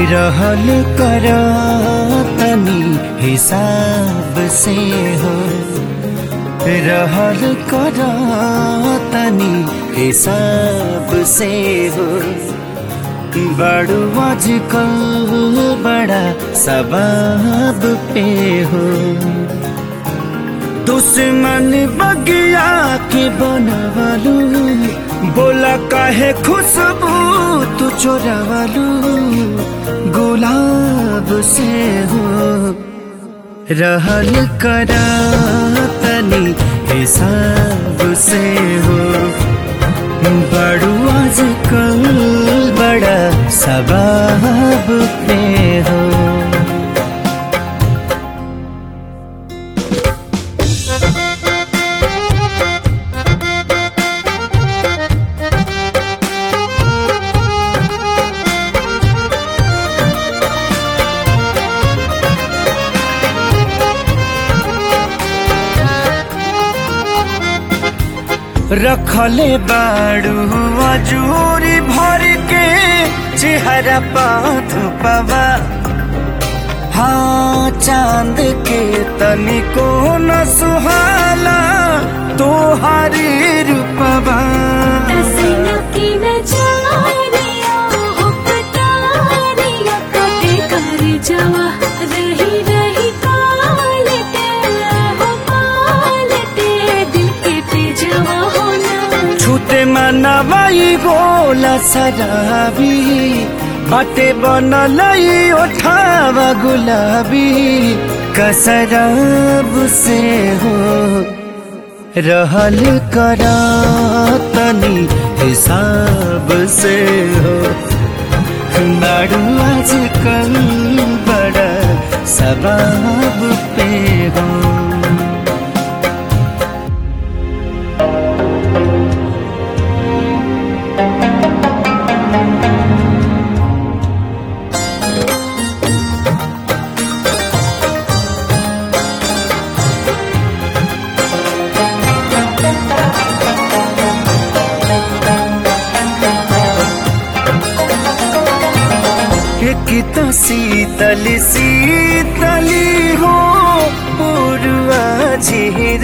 रहल कर तनी हिसाब से हो रहल कर तनी हिसाब से हो बड़ू आजकल बड़ा सबाब पे हो दुश्मन बगिया के बनवालू बोला काहे खुशबू तू चोरावालू गुलाब से हो रहल करा तनी हिसाब से हो बड़ू आजकल बड़ा सबाब पे हो रखले बाड़ू अजूरी भर के चेहरा पाथ पवा हाँ चांद के तनिको न सुहाला तोहारी रूपवा जवा रही रही कालटे हो पालटे दिल के पे जवा होना छूते मनवाई गोला सराबी बाटे बनलई ओठावा गुलाबी कसराब से हो रहल करा तनी हिसाब से हो नाडू आजकल बड़ा सबाब पे हो एक तो शीतल शीतली हो पूर्वा झीर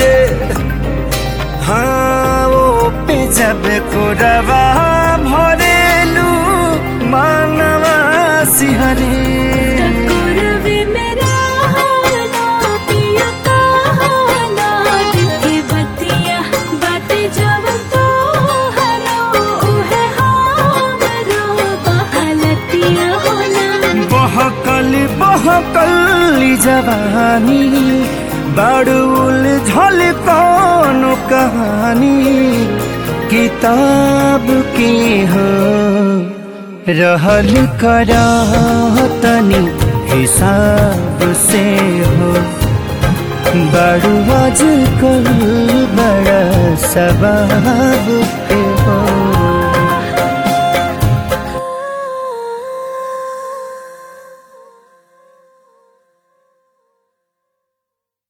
हाँ वो पे जब कोरवा भरेलू मानवा सिहरे करवे मेरा हाना पिया कहाना दिल के बतिया बातें जब तो हरो है हमरो बहलतिया होना बहकल बहकल जवानी बड़ुल झल कौन कहानी किताब के हो रहल करा तनी हिसाब से हो बड़ू आजकल बड़ा सबाब